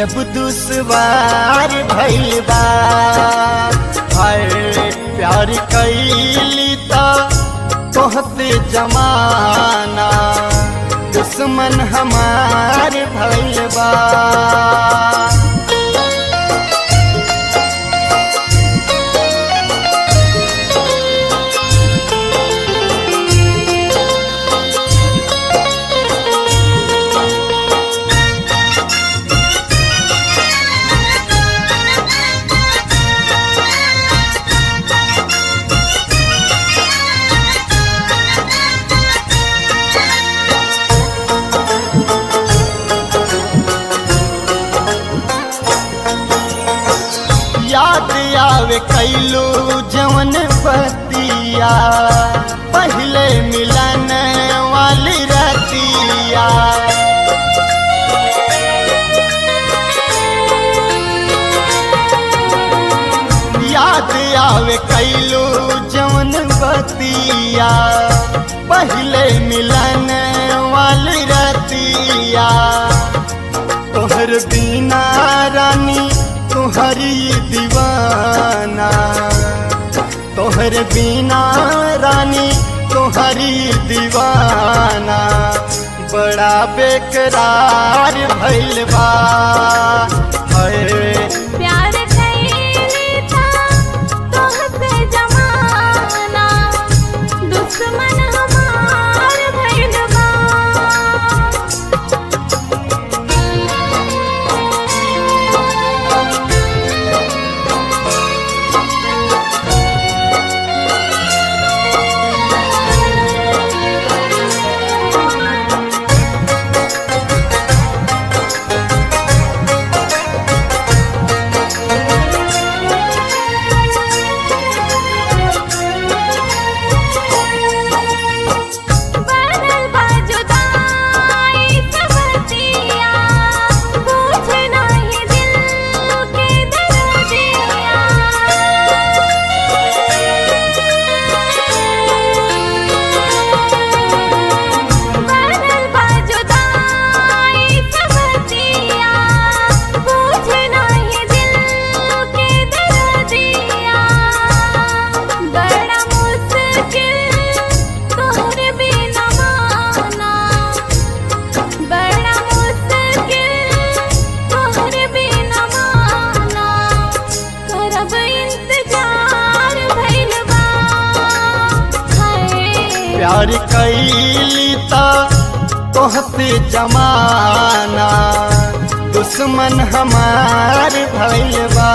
जब दुश्वार भइल बा हाय प्यार कैली त तोहते जमाना दुश्मन हमार भइल बा याद आवे कैलू जवन बतिया पहले मिलन वाली रतिया याद आवे कैलू जवन बतिया पहले मिलन वाली रतिया तोहर बिना रानी तुहरी दीवाना तोहर बिना रानी तुहरी दीवाना बड़ा बेकरार भइल बा हाय प्यार कैली था तोहसे जमाना दुश्मन हमार भइल बा बनल बा जुदाई से बतिया पूछ नाही दिल के दर्दिया बनल बा जुदाई से बतिया पूछ नाही दिल के दर्दिया बड़ा मुश्किल तोहरे बिना माना बड़ा मुश्किल तोहरे बिना माना करब इंतजार भइल बा हाय प्यार कैली त तोहते जमाना दुश्मन हमार भइल बा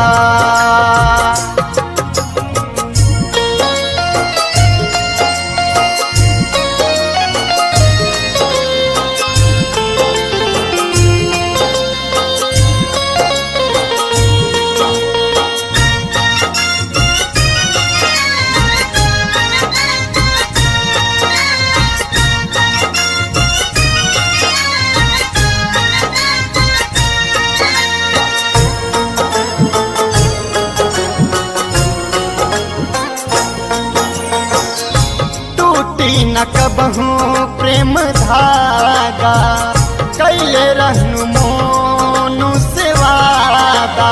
टूटी न कबहू प्रेम धागा कैले रहनु मोनु से वादा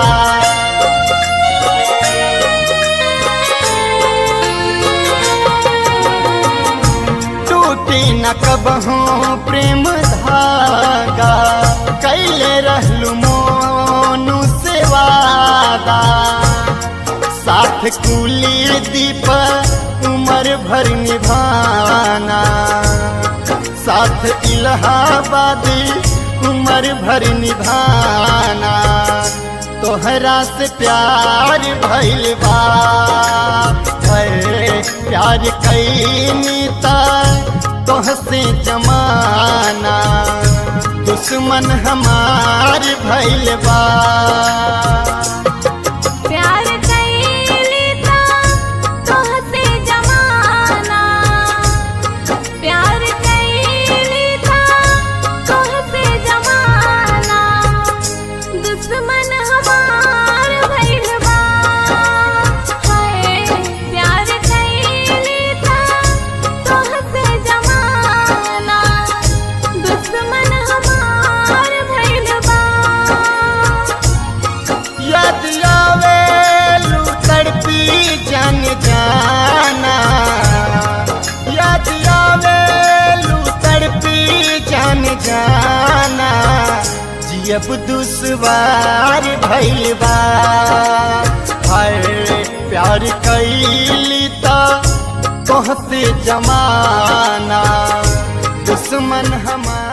टूटी न कबहू प्रेम धागा कैले रहलु मोनु से वादा साथ कुली दीप उमर भर निभाना साथ इलाहाबादी उमर भर निभाना तोहरा से प्यार भइल बा है प्यार कैनी त तोहसे जमाना दुश्मन हमार भइल बा प्यार कैली था तोहसे जमाना प्यार कैली था तोहसे जमाना दुश्मन हमार भइल बा हाय प्यार कैली था तोहसे जमाना दुश्मन हमार भइल बा याद आवे लू तड़पी जान जाना याद आवे लू तड़पी जान जाना जियब दुश्वार भइल बा हर प्यार कैली ता तोहसे जमाना दुश्मन हमार